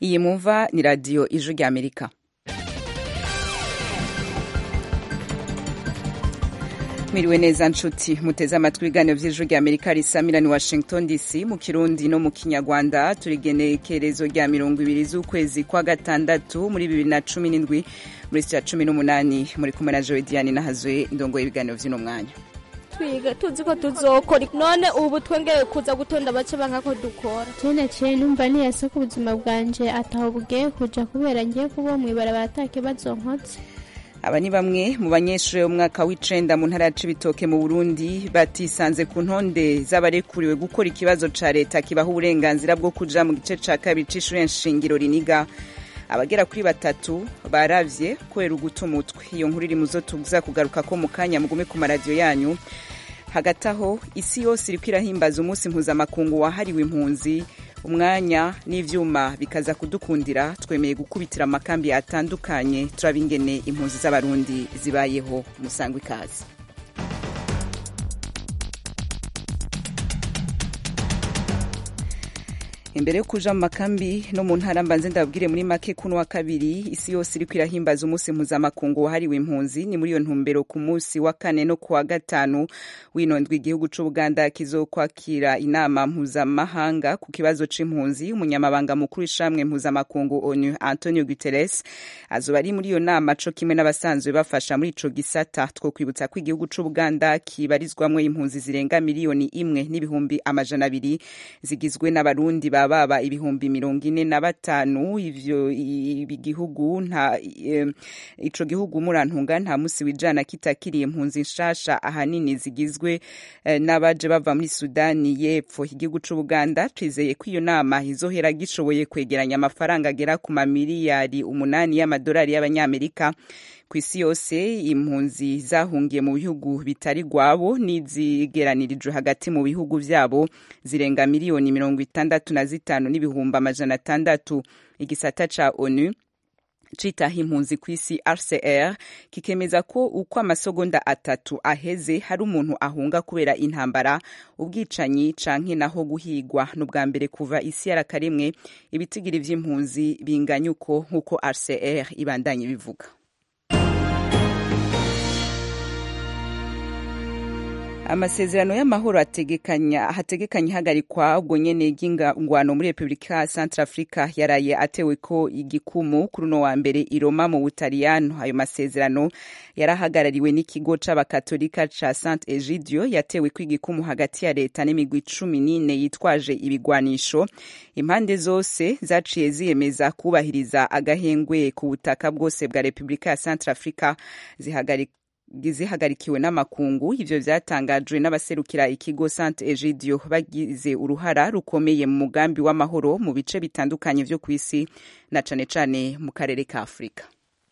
iyi mumva ni radiyo ijwi rya amerika mwiriwe neza nshuti muteze amatwi ibiganiro by'ijwi rya amerika risamira ni washington dc mu kirundi no mu kinyarwanda turigenekerezo rya mirongo ibiri z'ukwezi kwa gatandatu muri bibiri na cumi n'indwi muri sitira cumi n'umunani muri kumwe na jowe diane nahazwe indongo y'ibiganiro by'uno mwanya twiga tuzi ko tuzokora none ubu twongeye kuza gutonda bace banka ko dukora jene ciye numva niyase ko ubuzima bwanje ataho bugiye kuja kubera ngiye kuba mw'ibarabara ata kibazo nkotse aba ni bamwe mu banyeshuri b'umwaka w'icenda mu ntara ya cibitoke mu burundi batisanze ku ntonde z'abarekuriwe gukora ikibazo ca leta kibaha uburenganzira bwo kuja mu gice ca kabiri c'ishure nshingiro riniga abagera kuri batatu baravye kubera uguta umutwe iyo nkuru iri muzo tuza kugaruka ko mu kanya mugume ku maradiyo yanyu hagati aho isi yose iriko irahimbaza umunsi mpuzamakungu wahariwe impunzi umwanya n'ivyuma bikaza kudukundira twemeye gukubitira amakambi atandukanye turaba ingene impunzi z'abarundi zibayeho musangwa ikaze imbere yo kuja mu makambi no mu ntara mbanze ndababwire muri make kuno wa kabiri isi yose iriko irahimbaza umunsi mpuzamakungu wahariwe impunzi ni muri iyo ntumbero ku munsi wa kane no kuwa gatanu winondwa igihugu c'ubuganda kizokwakira inama mpuzamahanga ku kibazo c'impunzi umunyamabanga mukuru w'ishamwe mpuzamakungu onu antonio guteres azoba ari muri iyo nama co kimwe n'abasanzwe bafasha muri ico gisata two kwibutsa ko igihugu c'ubuganda kibarizwamwo impunzi zirenga miliyoni imwe n'ibihumbi amajana abiri zigizwe n'abarundi ba baba ibihumbi mirongo ine na batanu ivyo igihugu nta ico gihugu murantunga nta musi wijana kitakiriye impunzi nshasha ahanini zigizwe n'abaje bava muri sudani y'epfo igihugu c'ubuganda twizeye ko iyo nama izohera gishoboye kwegeranya amafaranga agera ku mamiliyari umunani y'amadolari y'abanyamerika ku isi yose impunzi zahungiye mu bihugu bitari gwabo n'izigeranirijwe hagati mu bihugu vyabo zirenga miliyoni mirongo itandatu na zitanu n'ibihumbi amajana atandatu igisata ca onu citaho impunzi ku isi rcr kikemeza ko uko amasegonda atatu aheze hari umuntu ahunga kubera intambara ubwicanyi canke naho guhigwa n'ubwa mbere kuva isi yarakaremwe ibitigiri vy'impunzi binganya uko nk'uko rcr ibandanye bivuga amasezerano y'amahoro ategekanya hategekanya ihagarikwa ubwo nyene ry'ingwano muri repubulika ya centre africa yaraye atewe ko igikumu kuri uno wa mbere i roma mu butaliyano ayo masezerano yarahagarariwe n'ikigo c'abakatolika ca saint egidio yatewe ko igikumu hagati ya leta n'imigwi cumi n'ine yitwaje ibigwanisho impande zose zaciye ziyemeza kubahiriza agahengwe ku butaka bwose bwa repubulika ya centre africa zihagarika zihagarikiwe n'amakungu ivyo vyatangajwe n'abaserukira ikigo Saint Egidio bagize uruhara rukomeye mu mugambi w'amahoro mu bice bitandukanye vyo kw'isi na cane cane mu karere ka Afurika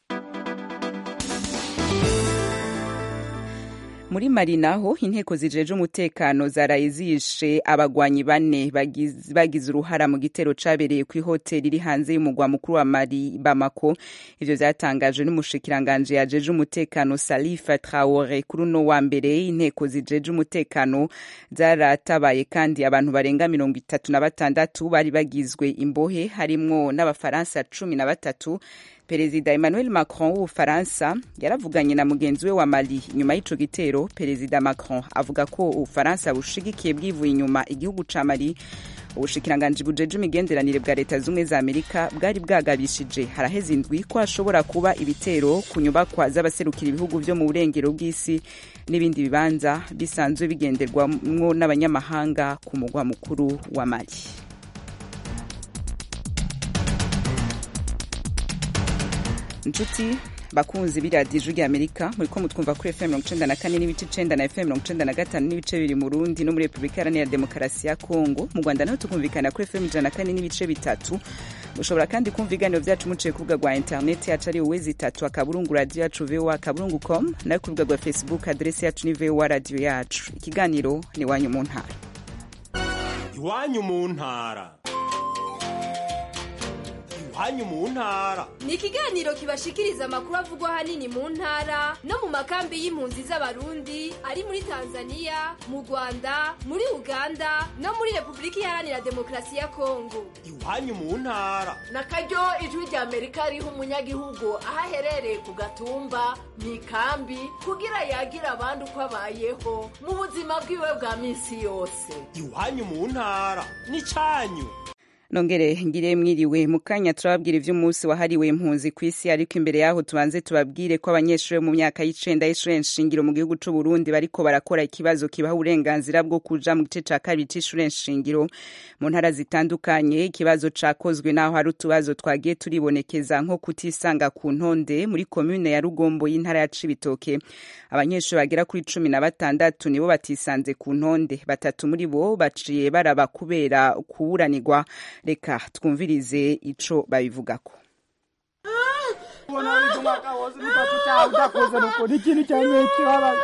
muri mali naho inteko zijeje umutekano zaraye zishe abagwanyi bane bagize uruhara mu gitero cabereye ku ihoteli iri hanze y'umugwa mukuru wa mali bamako ivyo vyatangajwe n'umushikiranganje yajeje umutekano salifa traore kuri uno wa mbere inteko zijeje umutekano zaratabaye kandi abantu barenga mirongo itatu na batandatu bari bagizwe imbohe harimwo n'abafaransa cumi na batatu perezida emmanuel macron w'ubufaransa yaravuganye na mugenzi we wa mali nyuma y'ico gitero perezida macron avuga ko ubufaransa bushigikiye bwivuye inyuma igihugu ca mali ubushikiranganji bujeje imigenderanire bwa leta z'ubumwe za amerika bwari bwagabishije haraheze indwi ko hashobora kuba ibitero ku nyubakwa z'abaserukira ibihugu vyo mu burengero bw'isi n'ibindi bibanza bisanzwe bigenderwamwo n'abanyamahanga ku mugwa mukuru wa mali inshuti bakunzi b'iradiyo ijwi ry'amerika muri ko mutwumva kuri fm mirongo icenda na kane n'ibice icenda na fm mirongo icenda na gatanu n'ibice bibiri mu rundi no muri repubulika iharanira demokarasi ya kongo mu rwanda naho tukumvikana kuri fm ijana na kane n'ibice bitatu mushobora kandi kumva ibiganiro vyacu muciye ku rubuga rwa interineti yacu ari uwezi itatu akaburungu radiyo yacu voa akaburungu com nayo ku rubuga rwa facebook aderesi yacu ni voa radiyo yacu ikiganiro ni iwanyu mu ntara iwanyu mu ntara iwanyu mu ntara ni ikiganiro kibashikiriza amakuru avugwa ahanini mu ntara no mu makambi y'impunzi z'abarundi ari muri tanzania mu rwanda muri uganda no muri repubulika iharanira demokarasi ya kongo iwanyu mu ntara na karyo ijwi rya amerika riha umunyagihugu aho aherereye ku gatumba mu ikambi kugira yagira abandi uko abayeho mu buzima bwiwe bwa minsi yose iwanyu mu ntara n'icyanyu nongere ngire mwiriwe mu kanya turababwira ivy'umunsi wahariwe impunzi ku isi ariko imbere yaho tubanze tubabwire ko abanyeshuri mu myaka y'icenda y'ishure nshingiro mu gihugu c'u Burundi bariko barakora ikibazo kibaha uburenganzira bwo kuja mu gice ca kabiri c'ishure nshingiro mu ntara zitandukanye ikibazo cakozwe naho hari utubazo twagiye turibonekeza nko kutisanga ku ntonde muri komune ya Rugombo y'intara ya Cibitoke abanyeshuri bagera kuri cumi na batandatu nibo batisanze ku ntonde batatu muri bo baciye baraba kubera kuburanirwa reka twumvirize ico babivugako ubona wiga umwaka wose nitatu cyawe utakoze nuko ni ikintu cyane kibabaje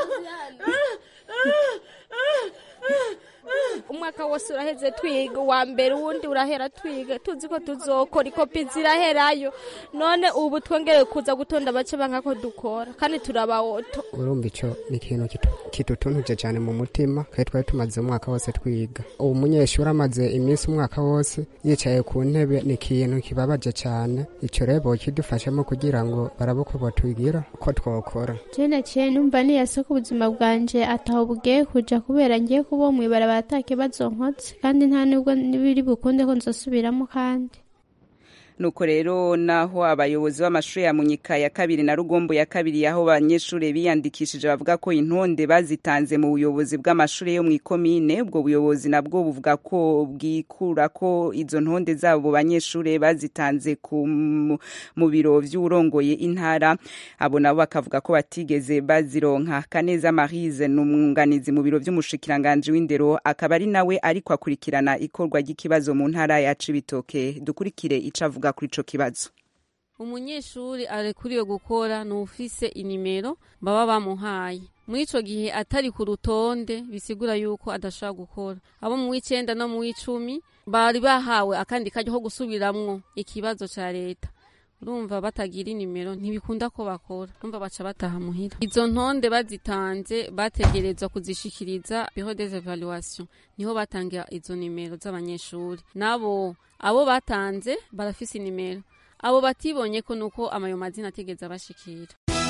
umwaka wose uraheze twiga uwa mbere uwundi urahera twiga tuzi ko tuzokora ikopi ziraherayo none ubu twongere kuza gutonda bace banka ko dukora kandi turabawoto urumva ico ni ikintu kitu- kitutunuje cyane mu mutima kandi twari tumaze umwaka wose twiga ubu munyeshuri amaze iminsi umwaka wose yicaye ku ntebe ni ikintu kibabaje cyane ico rero bokidufashamo kugira ngo barabe uko botwigira uko twokora je naciye numva niyase ko ubuzima bwanje ataho bugiye kuja kubera ngiye kuba mw'ibarabara ata kibazo nkotse kandi nta nubwo biri bukunde ko nzosubiramo kandi nuko rero naho abayobozi b'amashuri ya munyika ya kabiri na rugombo ya kabiri aho abanyeshuri biyandikishije bavuga ko intonde bazitanze mu buyobozi bw'amashuri yo mu ikomine ubwo buyobozi nabwo buvuga ko bwikura ko izo ntonde zabo banyeshuri bazitanze ku mu biro vy'urongoye intara abo nabo bakavuga ko batigeze bazironka kaneza marise ni umwunganizi mu biro vy'umushikiranganji w'indero akaba ari nawe ariko akurikirana ikorwa ry'ikibazo mu ntara ya cibitoke dukurikire ico avuga kuri ico kibazo umunyeshuri arekuriwe gukora ni ufise inimero baba bamuhaye muri ico gihe atari ku rutonde bisigura yuko adashobora gukora abo mu w'icenda no mu w'icumi bari bahawe akandi kajya ko gusubiramwo ikibazo ca leta urumva batagira inimero ntibikunda ko bakora urumva baca bataha muhira izo ntonde bazitanze bategerezwa kuzishikiriza bureau des evaluation niho batangira izo nimero z'abanyeshuri nabo abo batanze barafise inimero abo batibonye ko nuko amayo mazina atigeze abashikira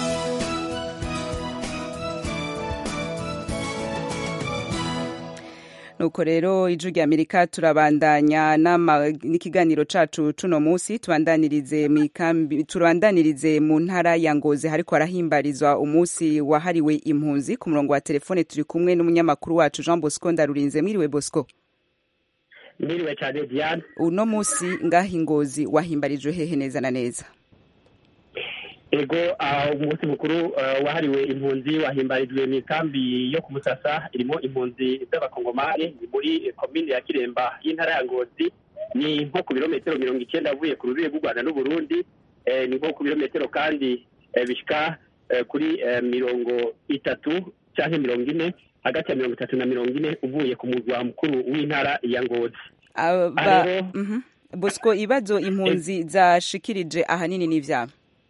nuko rero ijwi rya amerika turabandanya n'ama- n'ikiganiro cacu cuno musi tubandanirize mw'ikambi tubandanirize mu ntara ya ngozi hariko harahimbarizwa umunsi wahariwe impunzi ku murongo wa telefone turi kumwe n'umunyamakuru wacu jean bosco ndarurinze mwiriwe bosco Mwiriwe cyane Diane uno musi ngaha ingozi wahimbarijwe hehe neza na neza ego ah, umunsi mukuru ah, wahariwe impunzi wahimbarijwe mu ikambi yo ku Musasa irimo impunzi z'abakongomani ni muri komine ya Kiremba y'intara ya Ngozi ni nko ku birometero mirongo icyenda avuye ku rubibe rw'u Rwanda n'Uburundi eh, ni nko ku birometero kandi eh, bishika eh, kuri eh, mirongo itatu cyangwa mirongo ine hagati ya mirongo itatu na mirongo ine uvuye ku murwa mukuru w'intara ya Ngozi Aba- Rero- Mhm. bosco ibibazo impunzi zashikirije ahanini n'ivyabo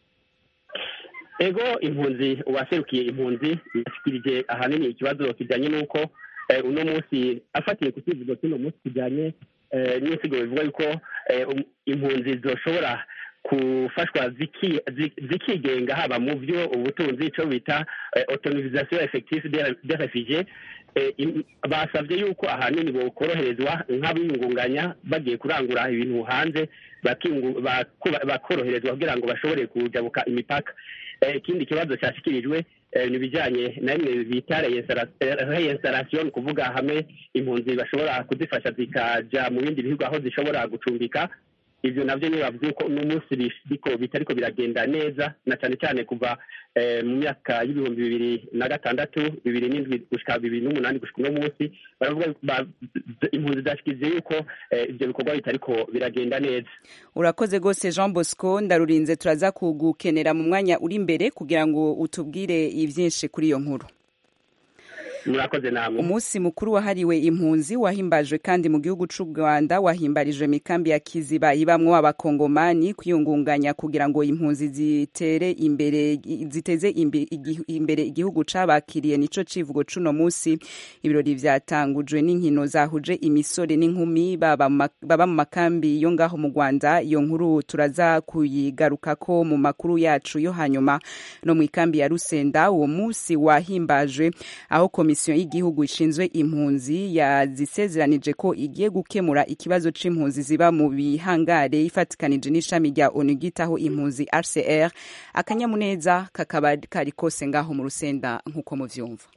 ego impunzi uwaserukiye impunzi yashikirije ahanini ikibazo kijyanye n'uko eh, uno munsi afatiye ku kivugo cy'uno munsi kijyanye eh, n'insigo bivuga yuko eh, um- impunzi zoshobora gufashwa ziki- zi- zikigenga haba mu byo ubutunzi icyo bita eh, autonomisation effective des- des réfugiés Eh, im- basabye yuko ahanini bokoroherezwa nk'abiyungunganya bagiye kurangura ibintu hanze bakingu- bakuba- bakoroherezwa kugira ngo bashobore kujabuka imipaka Eh, ikindi kibazo cyashyikirijwe eh, ni ibijyanye na bimwe bita reinstallation kuvuga hamwe impunzi bashobora kuzifasha zikaja mu bindi bihugu aho zishobora gucumbika ivyo navyo niyo bavuze ko n'umunsi biriko bitariko biragenda neza na cyane cyane kuva eh, mu myaka y'ibihumbi bibiri na gatandatu bibiri n'indwi gushika bibiri n'umunani gushika uno munsi baravuga ba- impunzi zashikirije yuko eh, ivyo bikorwa bitariko biragenda neza urakoze rwose jean bosco ndarurinze turaza kugukenera mu mwanya uri imbere kugira ngo utubwire ibyinshi kuri iyo nkuru murakoze namwe umunsi mukuru wahariwe impunzi wahimbajwe kandi mu gihugu c'u rwanda wahimbarijwe mikambi ya kiziba ibamwo abakongomani kwiyungunganya kugira ngo impunzi zitere imbere ziteze imbe- igi- imbere igihugu cabakiriye nico civugo cuno musi ibirori vyatangujwe n'inkino zahuje imisore n'inkumi baba mu ma- baba mu makambi yo ngaho mu rwanda iyo nkuru turaza kuyigarukako mu makuru yacu yo hanyuma no mu ikambi ya rusenda uwo musi wahimbajwe aho komisiyo y'igihugu ishinzwe impunzi yazisezeranije ko igiye gukemura ikibazo c'impunzi ziba mu bihangare ifatikanije n'ishami rya onu ryitaho impunzi rcr akanyamuneza kakaba kari kose ngaho mu rusenda nk'uko muvyumva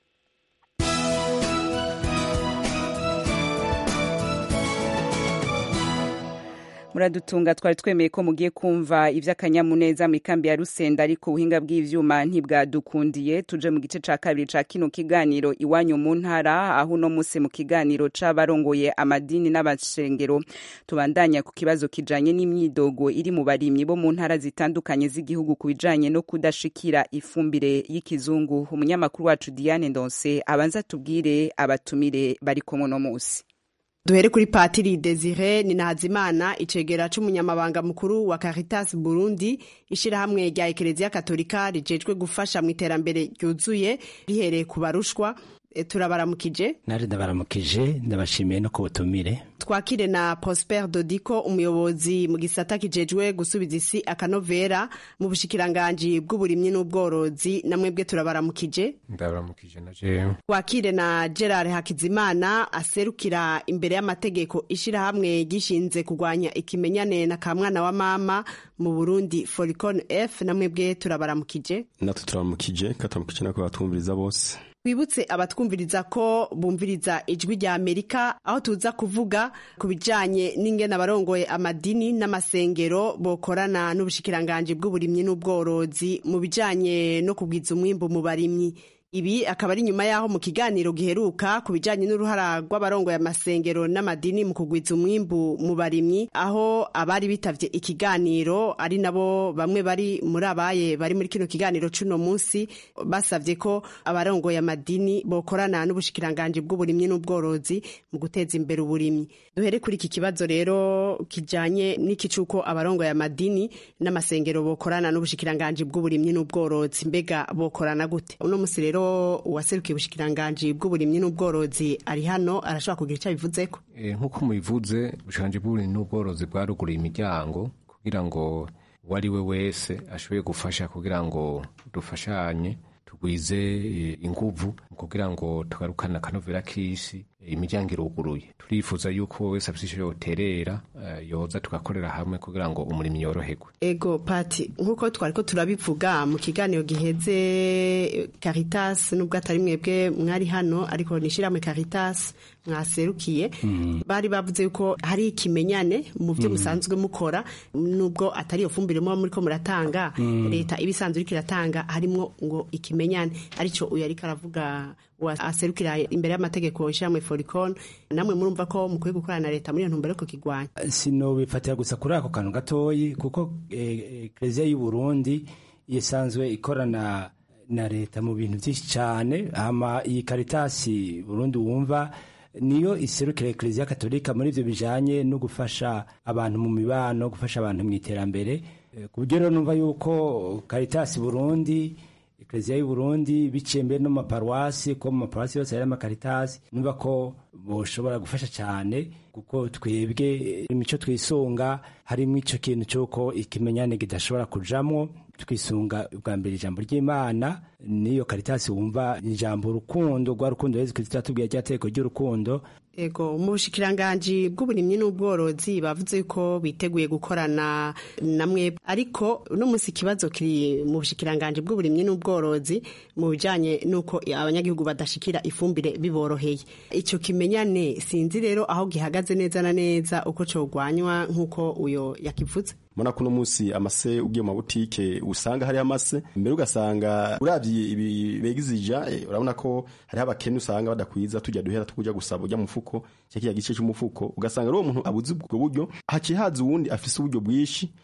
muradutunga twari twemeye ko mugiye kumva ivy'akanyamuneza mu ikambi ya rusenda ariko ubuhinga bw'ivyuma ntibwadukundiye tuje mu gice ca kabiri ca kino kiganiro iwanyu mu ntara aho uno musi mu kiganiro c'abarongoye amadini n'abashengero tubandanya ku kibazo kijanye n'imyidogo iri mu barimyi bo mu ntara zitandukanye z'igihugu ku bijanye no kudashikira ifumbire y'ikizungu umunyamakuru wacu Diane Ndonse abanza tubwire abatumire bari kumwe no musi duhere kuri patiri desire ni nazimana icegera c'umunyamabanga mukuru wa caritas burundi ishirahamwe rya ekereziya katolika rijejwe gufasha mu iterambere ryuzuye rihereye ku barushwa E, turabaramukije nari ndabaramukije ndabashimiye no ku butumire twakire na prosper dodiko umuyobozi mu gisata kijejwe gusubiza isi akanovera mu bushikiranganji bw'uburimyi n'ubworozi namwebwe turabaramukije ndabaramukije na jewe twakire na gerard hakizimana aserukira imbere y'amategeko ishirahamwe gishinze kurwanya ikimenyane na kamwana wa mama mu burundi foricon f namwebwe turabaramukije natwe turaramukije kataramukije nako batumviriza bose twibutse abatwumviriza ko bumviriza ijwi rya amerika aho tuza kuvuga ku bijanye n'ingene abarongoye amadini n'amasengero bokorana n'ubushikiranganji bw'uburimyi n'ubworozi mu bijanye no kugwiza umwimbu mu barimyi ibi akaba ari nyuma y'aho mu kiganiro giheruka ku bijanye n'uruhara rw'abarongoye amasengero n'amadini mu kugwiza umwimbu mu barimyi aho abari bitavye ikiganiro ari nabo bamwe bari muri abaye bari muri kino kiganiro c'uno munsi basavye ko abarongoye amadini bokorana n'ubushikiranganji bw'uburimyi n'ubworozi mu guteza imbere uburimyi duhere kuri iki kibazo rero kijanye n'iki c'uko abarongoye amadini n'amasengero bokorana n'ubushikiranganji bw'uburimyi n'ubworozi mbega bokorana gute uno munsi rero uwaserukiye ubushikiranganji bw'uburimyi n'ubworozi ari hano arashobora kugira icyo abivuzeko Eh, nk'uko mubivuze ubushikanje bw'uburimyi n'ubworozi bwaruguruye imiryango kugira ngo uwo ari we wese ashoboye gufasha kugira ngo dufashanye tugwize eh, inguvu mu kugira ngo tugarukane akanovera k'isi eh, imiryango iruguruye turifuza yuko wese afise ico yoterera eh, yoza tugakorera hamwe kugira ngo umurimo yoroherwe ego pati nk'uko twari ko turabivuga mu kiganiro giheze eh, caritas nubwo atari mwebwe mwari hano ariko nishyirahamwe caritas mwaserukiye bari bavuze yuko hari ikimenyane mu byo Mm. musanzwe mukora nubwo atari iyo fumbire muba muriko muratanga Mm. leta iba isanzwe iriko iratanga harimwo ngo ikimenyane arico uyu ariko aravuga wa- aserukira imbere y'amategeko ishyirahamwe foricon namwe murumva ko mukwiye gukorana na leta muri iyo ntumbero yo kukigwanya sinobifatira gusa kuri ako kantu gatoyi kuko ekereziya y'u Burundi isanzwe ikorana na leta mu bintu byinshi cyane hama iyi karitasi Burundi wumva niyo iserukira ekereziya katolika muri ibyo bijanye no gufasha abantu mu mibano gufasha abantu mu iterambere Eh, ku buryo rero numva yuko karitasi Burundi ekereziya y'u Burundi biciye mbere no mu maparuwasi ko mu maparuwasi yose hari amakaritasi numva ko boshobora gufasha cyane kuko twebwe imico twisunga harimo ico kintu cy'uko ikimenyane kidashobora kujamwo twisunga ubwa mbere ijambo ry'imana n'iyo karitasi wumva ijambo urukundo rwa rukundo yezu kristo yatubwiye rya teko ry'urukundo Ego mu bushikiranganji bw'uburimyi n'ubworozi bavuze ko biteguye gukorana namwe ariko uno munsi ikibazo kiri mu bushikiranganji bw'uburimyi n'ubworozi mu bijanye n'uko abanyagihugu badashikira ifumbire biboroheye ico kimenyane sinzi rero aho gihagaze neza na neza uko cogwanywa nk'uko uyo yakivuze mbona ko uno munsi amase ugiye mu mabutike usanga hariho amase mbere ugasanga uravye ibi begizija eh, urabona ko hariho abakene usanga badakwiza tujya duhera tukuja gusaba ujya mufuko cya kiya gice cy'umufuko ugasanga rero uwo muntu abuze ubwo buryo haciye haza uwundi afise uburyo bwinshi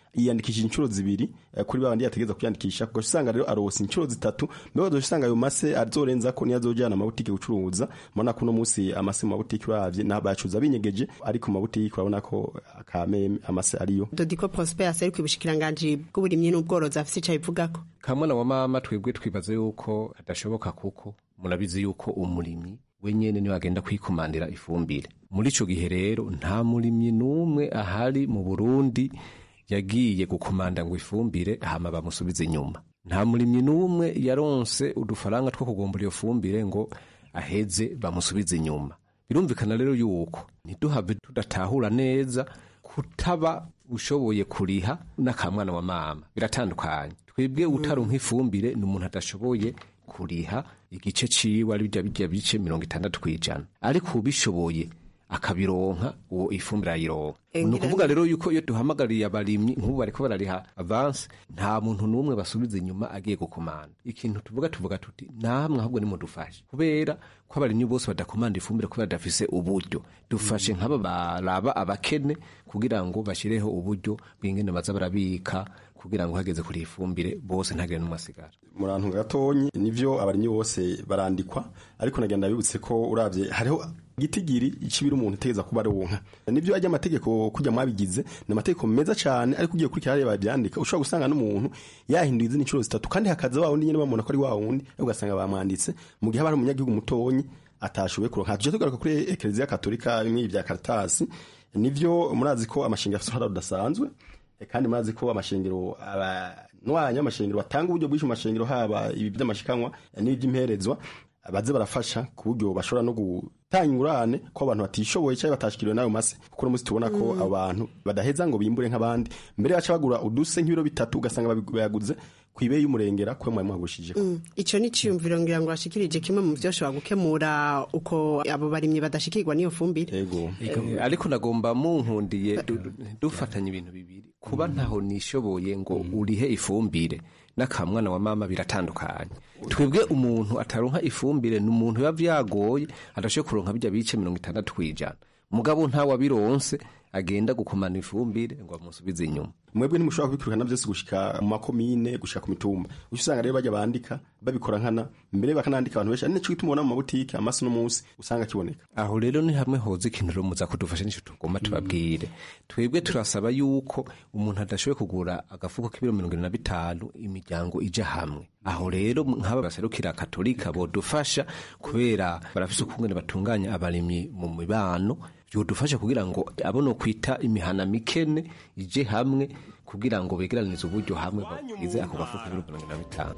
yiyandikishije inshuro zibiri eh, kuri babandi yategeza kwiyandikisha kuko usanga rero arose inshuro zitatu mbere ugaca usanga ayo mase azorenza ko niyo azojana amabutike gucuruza mubona ko uno munsi amase mu mabutike uravye na bacuruza binyegeje ariko mu mabutike urabona ko akameme amase ariyo dodiko prosper aseruka ubushikiranganji bw'uburimyi n'ubworozi afise ico abivugako kamwana wa mama twebwe twibaza yuko adashoboka kuko murabizi yuko umurimyi wenyene niwe agenda kwikomandira ifumbire muri ico gihe rero nta murimyi n'umwe ahari mu burundi yagiye gukomanda ngo ifumbire hama bamusubize inyuma nta murimyi n'umwe yaronse udufaranga two kugombora iyo fumbire ngo aheze bamusubize inyuma birumvikana rero yuko ntiduhave tudatahura neza kutaba ushoboye kuriha n'akamwana wa mama biratandukanye twebwe utaronka ifumbire ni umuntu adashoboye kuriha igice ciwe ari bya bijya bice mirongo itandatu kw'ijana ariko ubishoboye akabironka uwo ifumbire ayironka ni ukuvuga rero yuko iyo duhamagariye abarimyi nk'ubu bariko barariha avanse nta muntu n'umwe basubiza inyuma agiye gukomanda ikintu tuvuga tuvuga tuti namwe ahubwo nimudufashe kubera ko abarimyi bose badakomanda ifumbire kubera badafise uburyo dufashe nk'aba baraba abakene kugira ngo bashireho uburyo bw'ingene baza barabika kugira ngo hageze kuri ifumbire bose ntagire n'umwe asigara murantu gatonyi nivyo abarimyi bose barandikwa ariko nagenda bibutse ko uravye hariho gitigiri icibira umuntu tegeza kuba aronka nivyo ajya amategeko kujya mwabigize ni amategeko meza cyane ariko ugiye kurikira hariya babyandika ushobora gusanga n'umuntu yahinduye izindi inshuro zitatu kandi hakaza wa wundi nyene bamubona ko ari wa wundi ariko ugasanga bamwanditse mu gihe haba hari umunyagihugu mutonyi atashoboye kuronka tuje tugaruka kuri ekereziya katolika bimwe bya karitasi nivyo murazi ko amashingiro afite uruhara rudasanzwe kandi murazi ko amashingiro abanwanyi amashingiro batanga uburyo bwinshi mu mashingiro haba ibi by'amashikanwa n'iby'imperezwa baze barafasha ku buryo bashobora no gutanga ingurane ko abantu batishoboye cyangwa batashikiriwe n'ayo mase kuko uno munsi tubona ko Mm. abantu badaheza ngo bimbure nk'abandi mbere baca bagura uduse nk'ibiro bitatu ugasanga babi- bayaguze ku ibeyi y'umurengera kuko mwari muhagurishije Mm. ico ni ciyumviro ngira ngo bashikirije kimwe mu vyoshobora gukemura uko abo barimyi badashikirwa n'iyo fumbire yego Eh, ariko nagomba munkundiye du- du- dufatanya ibintu bibiri kuba ntaho nishoboye ngo urihe ifumbire n'akamwana wa mama biratandukanye twebwe umuntu ataronka ifumbire ni umuntu biba vyagoye adashoboye kuronka bijya bice mirongo itandatu kw'ijana mugabo ntawe abironse agenda gukomana ifumbire ngo bamusubize inyuma mwebwe ntimushobora kubikurikirana byose gushika mu makomine gushika ku mitumba uca usanga rero bajya bandika babikora nkana mbere bakanandika abantu benshi ari nico gituma ubona mu mabutike amasi n'umunsi usanga kiboneka aho rero ni hamwe hoza ikintu rero muza kudufasha nico tugomba tubabwire twebwe turasaba yuko umuntu adashoboye kugura agafuko k'ibiro mirongo ine na bitanu imiryango ija hamwe aho rero nk'aba baserukira katolika bodufasha kubera barafise ukungene batunganya abarimyi mu mibano byodufasha kugira ngo abo no kwita imihana mikene ije hamwe kugira ngo begeranize uburyo hamwe bagize ako gafuko k'ibiro mirongo ine na bitanu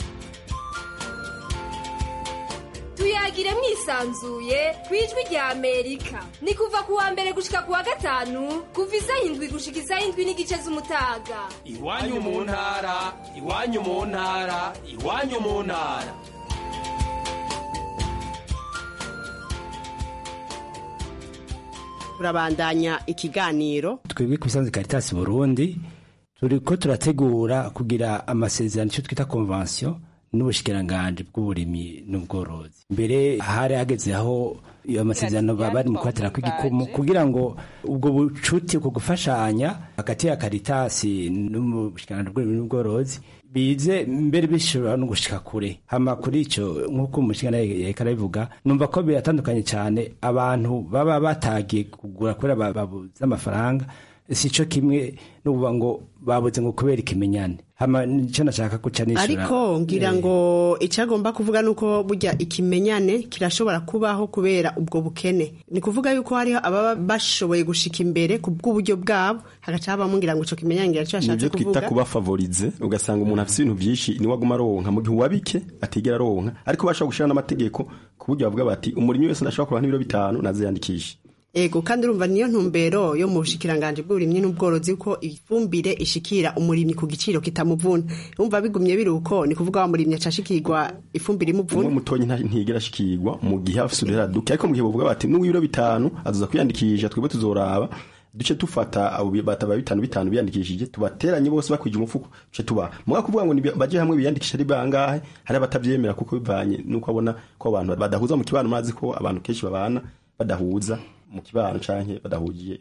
tuyagire mwisanzuye ku ijwi rya amerika ni kuva ku wa mbere gushika ku wa gatanu kuva isaha indwi gushika isaha indwi n'igice z'umutaga iwanyu mu ntara iwanyu mu ntara iwanyu mu ntara turabandanya ikiganiro twebwe ku bisanzwe Caritas Burundi turiko turategura kugira amasezerano icyo twita convention n'ubushikiranganje bw'uburimyi n'ubworozi mbere hari hageze aho iyo amasezerano baba bari mu kubatera kw'igikumu kugira ngo ubwo bucuti ku gufashanya hagati ya Caritas n'ubushikiranganje bw'uburimyi n'ubworozi bize mbere bishobora no gushika kure hama kuri ico nk'uko umushikana yariko arabivuga numva ko biratandukanye cyane abantu baba batagiye kugura kubera ba- babuze amafaranga si cyo kimwe n'ububa ngo babuze ngo kubera ikimenyane hama nicyo nashaka guca nishura ariko ngira ngo icagomba kuvuga nuko burya ikimenyane kirashobora kubaho kubera ubwo bukene ni kuvuga yuko hariho ababa bashoboye gushika imbere ku bw'uburyo bwabo hagaca habamo ngira ngo ico kimenyane ngira ico nibyo yashatse twita kuvuga kuba favorize ugasanga umuntu afite ibintu byinshi niwe aguma aronka mu gihe uwabike atigera aronka ariko bashobora gushira n'amategeko ku buryo bavuga bati umurimyi wese ndashobora kuronka n'ibiro bitanu naziyandikishe ego kandi urumva niyo ntumbero yo mu bushikiranganje bw'uburimyi n'ubworozi ko ifumbire ishikira umurimyi ku giciro kitamuvuna urumva bigumye biri uko ni kuvuga wa murimyi acashikirwa ifumbire umwe imuvuna mutonyi nta- ntigera ashikirwa mu gihe afite uduhera duke ariko mu gihe bavuga bati n'uw'ibiro bitanu azoza kwiyandikisha twebwe tuzoraba duce dufata abo bi- bataba bitanu bitanu biyandikishije tubateranye bose bakwije umufuko duce tubaha muga kuvuga ngo nibi- baje hamwe biyandikisha ari bangahe hari abatavyemera kuko bivanye nuko abona ko abantu badahuza mu kibano mazi ko abantu kenshi babana badahuza mu kibano canke badahugiye imico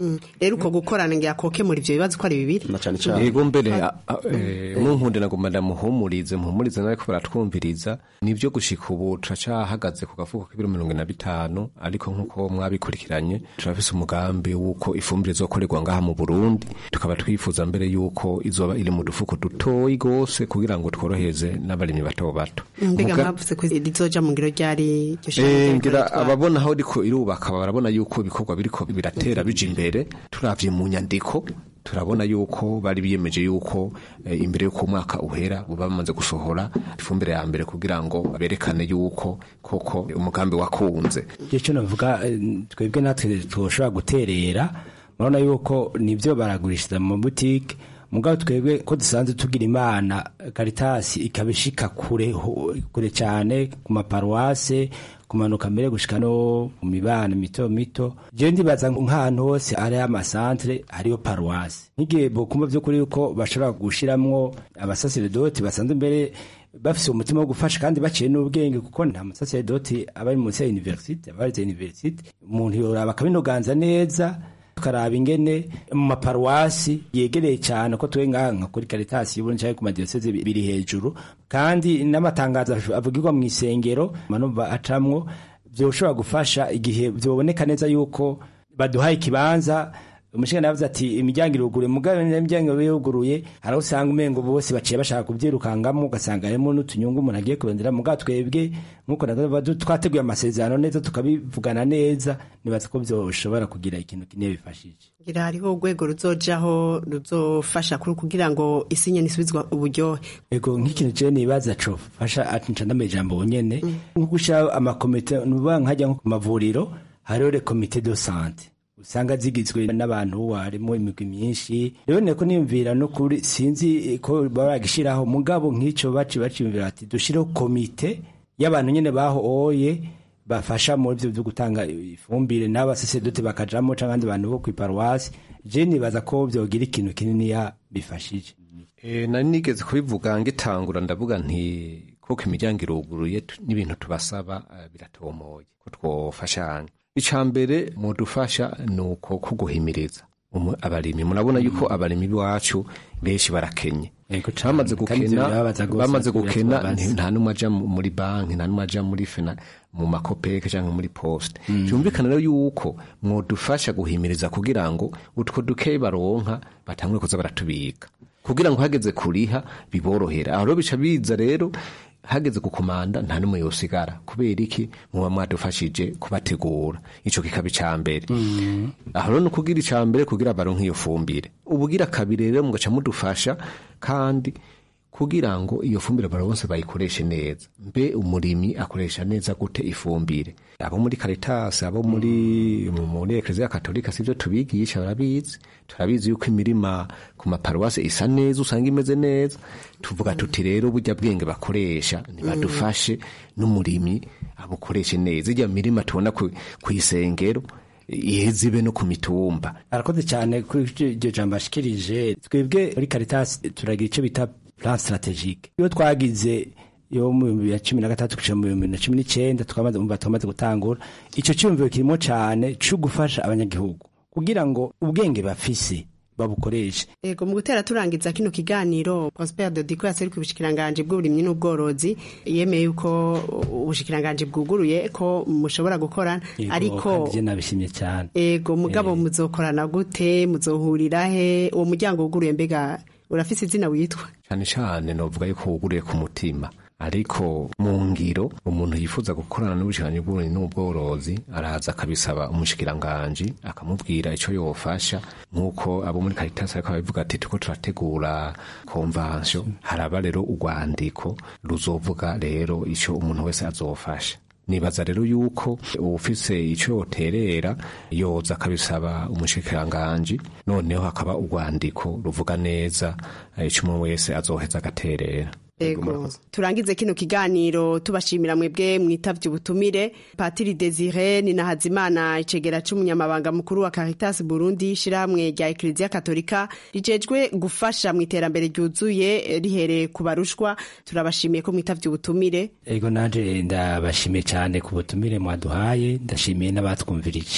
rero uko gukorana ngira kokemura ivyo bibazo ko ari bibiri na cane yego mbere a- a- eh, munkunde nagomba ndamuhumurize muhumurize nariko baratwumviriza nivyo gushika ubu turacahagaze ku gafuko k'ibiro mirongo ine na bitanu ariko nk'uko mwabikurikiranye turafise umugambi w'uko ifumbire izokorerwa ngaha mu burundi tukaba twifuza mbere y'uko izoba iri mu dufuko dutoyi gose kugira ngo tworohereze n'abarimyi bato bato mbega Muga- mwavuze ko rizoja mu ngiro ryari iryo shirahamwe Eh, ryariko ngira riratwara? ababona aho riko irubaka barabona yuko ibikorwa biriko biratera bija imbere turavye mu nyandiko turabona yuko bari biyemeje yuko eh, imbere yuko umwaka uhera baba bamaze gusohora ifumbire ya mbere kugira ngo berekane yuko koko umugambi wakunze icyo navuga eh, twebwe natwe tushobora guterera murabona yuko nibyo baragurishiriza mu butike mugabo twebwe ko dusanzwe tugira imana karitasi ikaba ishika kure ho- kure cyane ku maparuwase kumanuka mbere gushika no mu mibano mito mito jewe ndibaza nk'ahantu hose hari amasantere hariyo paruwase nk'igihe bokumva vy'ukuri yuko bashobora gushiramwo abasaseredoti basanzwe mbere bafise umutima wo gufasha kandi baciye n'ubwenge kuko nta musaseredoti aba ari munsi ya universite aba arize universite umuntu yoraba akabinoganza neza tukaraba ingene mu maparuwasi yegereye cyane ko twe ngaha nka kuri karitasi y'uburundi cyangwa ku madiyoseze bi- biri hejuru kandi n'amatangazo avugirwa mu isengero manumva acamwo vyoshobora gufasha igihe vyoboneka neza yuko baduhaye ikibanza umushingana yavuze ati imiryango iruguruye mugabo imiryango yuguruye hari aho usanga umengo bose baciye bashaka kubyirukangamo ugasanga harimo n'utunyungu umuntu agiye kurondera mugabo twebwe nk'uko navuga, twateguye amasezerano neza tukabivugana neza nibaza ko byoshobora kugira ikintu kinini bifashije ngira hariho urwego ruzojaho ruzofasha kuri kugira ngo isi nyene isubizwa uburyohe ego nk'ikintu jewe nibaza co fasha atinca ndamejambo nyene nko gushira amakomite nuba nkajya nko ku mavuriro hariho le komite de sante usanga zigizwe n'abantu harimo imigwi myinshi rero niko niyumvira no kuri sinzi ko baragishiraho mugabo nk'ico baci baciyumvira ati dushireho komite y'abantu nyene baho oye bafasha muri byo byo gutanga ifumbire n'abasasedote bakajamo canke abandi bantu bo kw'iparuwasi je nibaza ko vyogira ikintu kininiya bifashije E, nari nigeze kubivuga ngitangura ndavuga nti kuko imiryango iruguruye tu- n'ibintu tubasaba eh, biratomoye ko twofashanya ica mbere mudufasha ni uko kuguhimiriza Umu- abarimyi murabona yuko abarimyi b'iwacu benshi barakenye bamaze kandi ivyo gukena birababaza gose bamaze kugira gukena tubabaze. nti- nta n'umwe aja mu- muri banki nta n'umwe aja muri fena mu makopeke cyangwa muri poste byumvikana rero yuko mwodufasha guhimiriza kugira ngo utwo dukeyi baronka batangure kuza baratubika kugira ngo hageze kuriha biborohera aho rero bica biza rero hageze gukomanda nta n'umwe yosigara kubera iki muba mwadufashije kubategura ico kikaba ica mbere aho rero ni ukugira ica mbere kugira baronke iyo fumbire ubugira kabiri rero mugaca mudufasha kandi kugira ngo iyo fumbire abantu bose bayikoreshe neza mbe umurimyi akoresha neza gute ifumbire abo muri Caritas abo muri mu- muri Eklezia Katolika sivyo tubigisha barabizi turabizi yuko imirima ku maparuwase isa neza usanga imeze neza tuvuga tuti rero burya bwenge bakoresha nibadufashe n'umurimyi abukoreshe neza ijya mirima tubona ku ku isengero iheze ibe no ku mitumba arakoze cyane kuri iryo jambo ashikirije twebwe muri Caritas turagira icyo bita plan strategique iyo twagize yo mu bihumbi bibiri na cumi na gatatu kugera mu bihumbi bibiri na cumi n'icyenda tukamaze umva twamaze gutangura icyo cyumviro kirimo cyane cyo gufasha abanyagihugu kugira ngo ubwenge bafise babukoreshe Ego mu gutera turangiza kino kiganiro Prosper Dodiko yaseruka ubushikiranganje bw'uburimyi n'ubworozi yemeye yuko ubushikiranganje bwuguruye ko mushobora gukorana Yego, ariko kandi je nabishimye cyane ego mugabo muzokorana gute muzohurira he uwo muryango wuguruye mbega urafise izina witwa cyane cyane novuga yuko wuguriye ku mutima ariko mu ngiro umuntu yifuza gukorana n'ubushikiranganji bw'uburimyi n'ubworozi araza akabisaba umushikiranganji akamubwira ico yofasha nk'uko abo muri Caritas ariko babivuga ati turiko turategura konvansyo haraba rero urwandiko ruzovuga rero ico umuntu wese azofasha nibaza rero yuko ufise ico yoterera yoza akabisaba umushikiranganji noneho hakaba urwandiko ruvuga neza eh, ico umuntu wese azoheza agaterera Ego turangize kino kiganiro tubashimira mwebwe mwitavye ubutumire Patiri Desire ni Nahazimana icegera c'umunyamabanga mukuru wa Caritas Burundi shiramwe rya Eklezia Katolika rijejwe gufasha mu iterambere ryuzuye eh, rihereye ku barushwa turabashimiye ko mwitavye ubutumire ego nanje ndabashimiye cyane ku butumire mwaduhaye ndashimiye n'abatwumvirije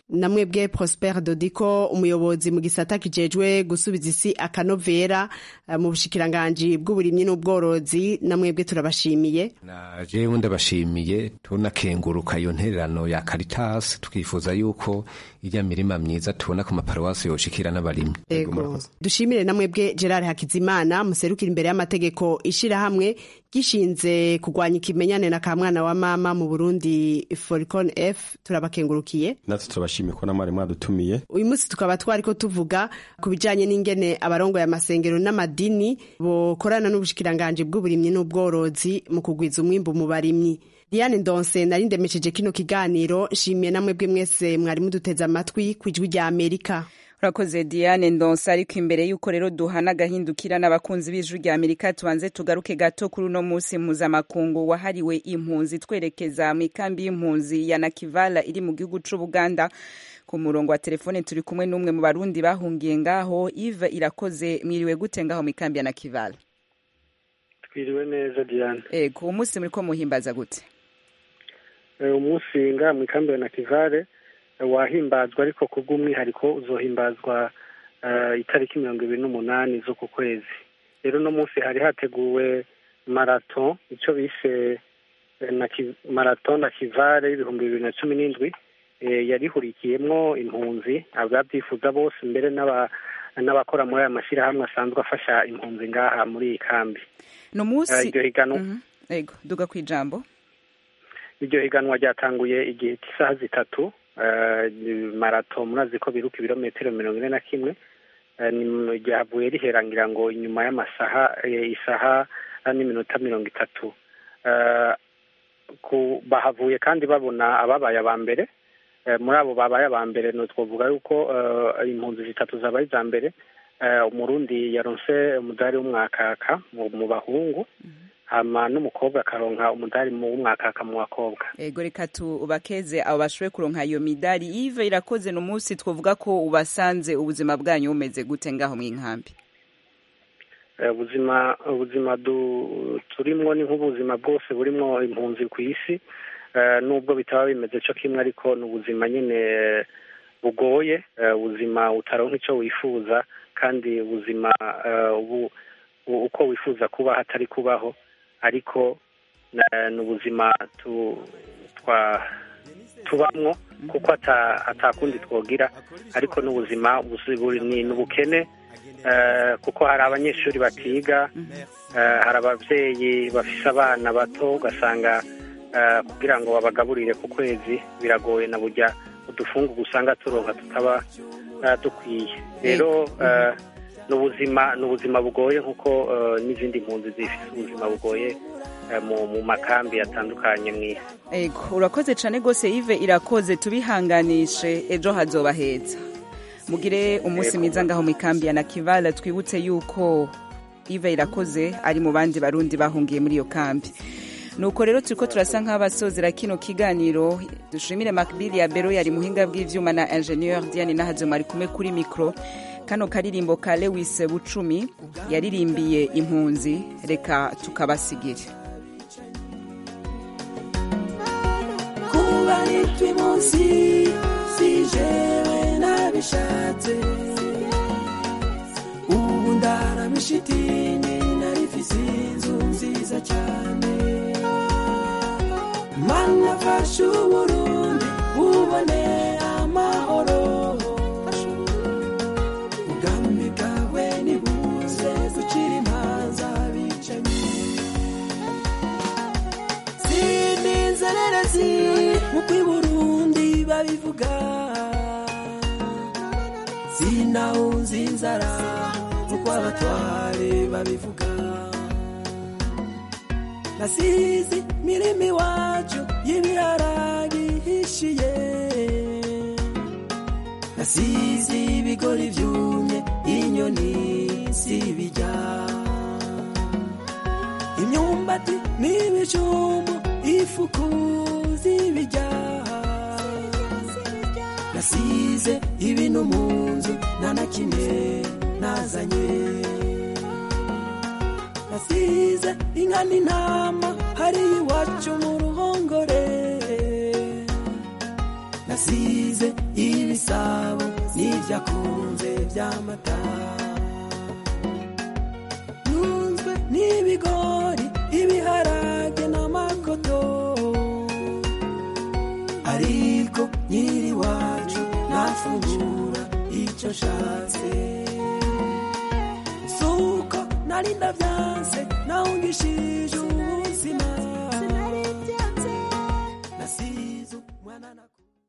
namwebwe Prosper Dodiko umuyobozi mu gisata kijejwe gusubiza isi akanovera eh, mu bushikiranganji bw'uburimyi n'ubworozi namwebwe turabashimiye na jewe ndabashimiye tunakenguruka iyo ntererano ya Caritas tukifuza yuko irya mirima myiza tubona ku maparuwasi yoshikira n'abarimyi Ego. dushimire namwebwe Gerard Hakizimana muserukira imbere y'amategeko ishirahamwe gishinze kurwanya ikimenyane na kamwana wa mama mu Burundi Foricon F turabakengurukiye natwe turabashimiye ko namwe mwadutumiye uyu munsi tukaba twariko tuvuga ku bijanye n'ingene abarongoye amasengero n'amadini bokorana n'ubushikiranganji bw'uburimyi n'ubworozi mu kugwiza umwimbu mu barimyi Diane Ndonse nari ndemesheje kino kiganiro nshimiye namwebwe mwese mwari muduteze amatwi ku ijwi rya Amerika urakoze diane ndonsa ariko imbere y'uko rero duhana agahindukira n'abakunzi b'ijwi rya amerika tubanze tugaruke gato kuri uno munsi mpuzamakungu wahariwe impunzi twerekeza mu ikambi y'impunzi ya nakivala iri mu gihugu c'ubuganda ku murongo wa telefone turi kumwe n'umwe mu barundi bahungiye ngaho ive irakoze mwiriwe gute ngaho mu ikambi ya nakivala twiriwe neza diane ego uwo munsi muriko muhimbaza gute Eh, umunsi nga mu ikambi ya nakivale eh, wahimbazwa ariko ku bw'umwihariko uzohimbazwa eh, itariki mirongo ibiri n'umunani z'uku kwezi rero uno munsi hari hateguwe marato icyo bise eh, na ki- marato na kivale y'ibihumbi bibiri na cumi n'indwi eh, yarihurikiyemwo impunzi ababyifuza bose mbere n'aba n'abakora muri aya mashyirahamwe asanzwe afasha impunzi ngaha muri iyi kambi ni Eh, umunsi iryo higanwa Mhm. ego duga ku ijambo iryo higanwa ryatanguye igihe cy'isaha zitatu eh, marato murazi ko biruka ibirometero mirongo ine na kimwe Eh, ni- ryavuye riherangira ngo inyuma y'amasaha eh, isaha n'iminota mirongo itatu Eh, ku- bahavuye kandi babona ababaye aba mbere Eh, muri abo babaye aba mbere ni twavuga yuko eh, impunzi zitatu zabaye iza mbere Eh, umurundi yaronse umudari w'umwakaka mu mu bahungu hama n'umukobwa akaronka umudari mu w'umwakaka mu bakobwa ego reka tubakeze abo bashoboye kuronka iyo midari ive irakoze ni umunsi twavuga ko ubasanze ubuzima bwanyu bumeze gute ngaho mu inkambi Eh, ubuzima ubuzima du- turimwo ni nk'ubuzima bwose burimwo impunzi ku isi Eh, nubwo bitaba bimeze cyo kimwe ariko ni ubuzima nyine eh, bugoye eh, ubuzima utaronka icyo wifuza kandi ubuzima eh, ubu- u- uko wifuza kuba hatari kubaho ariko eh, ni ubuzima tu- twa tubamwo kuko ata- atakundi twogira ariko n'ubuzima busi- buri- ni ni ubukene eh, kuko hari abanyeshuri batiga eh, hari ababyeyi bafise abana bato ugasanga eh, kugira ngo babagaburire ku kwezi biragoye na burya udufungu usanga turonka tutaba eh, dukwiye rero eh, ni ubuzima ni ubuzima bugoye nk'uko eh, n'izindi mpunzi zifite ubuzima bugoye eh, mu mu makambi atandukanye mu isi ego urakoze cyane rwose ive irakoze tubihanganishe ejo hazoba heza mugire umunsi mwiza ngaho mu ikambi ya nakivala twibutse yuko ive irakoze ari mu bandi barundi bahungiye muri iyo kambi nuko rero turiko turasa nk'abasozera kino kiganiro dushimire makbili ya bero yari muhinga bw'ivyuma na ingenieur diane nahazoma ari kumwe kuri mikro kano karirimbo ka lewis bucumi yaririmbiye impunzi reka tukabasigire kuba nitwa munsi si jewe nabishatse ubu ndaramisha itini narifise inzu nziza cyane mana fasha uburundi bubone amahoro ubwami bwawe nibuze ducira imanza bicanyi sinizererezi nk'uko i burundi babivuga sinawuzi inzara nk'uko abatware babivuga nasizi mirimo iwacu y'ibiharage ihishiye nasizi ibigori byumye inyoni zibijya imyumbati n'ibijumbu ifuku zibijya nasize ibintu mu nzu nta na kimwe nazanye nasize inka n'intama hari iwacu mu ruhongore nasize ibisabo n'ibyakunze by'amata ntunzwe n'ibigori ibiharage n'amakoto ariko nyiri wacu nafungura icyo nshatse suko nari ndabyanse nawungishije ubuzima